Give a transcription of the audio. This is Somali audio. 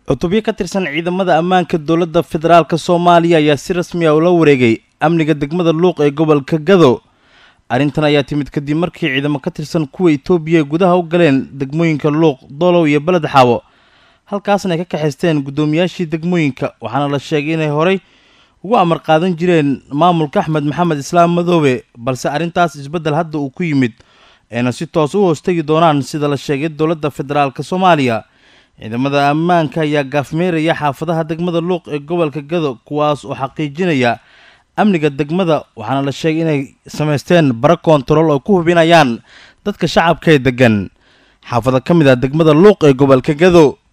cutubyo ka tirsan ciidamada ammaanka dowladda federaalk soomaaliya ayaa si rasmi ah ula wareegay amniga degmada luuq ee gobolka gado arrintan ayaa timid kadib markii ciidamo ka tirsan kuwa itoobiya gudaha u galeen degmooyinka luuq doolow iyo beled xaawo halkaasna ay ka kaxaysteen guddoomiyaashii degmooyinka waxaana la sheegay inay horay ugu amar qaadan jireen maamulka axmed maxamed islaam madoobe balse arrintaas isbeddel hadda uu ku yimid ayna si toos u hoostegi doonaan sida la sheegay dowladda federaalk soomaaliya ciidamada ammaanka ayaa gaafmeeraya xaafadaha degmada luuq ee gobolka gado kuwaas oo xaqiijinaya amniga degmada waxaana la sheegay inay samaysteen bara koontarool oo ku hubinayaan dadka shacabka ee degan xaafado ka mid ah degmada luuq ee gobolka gado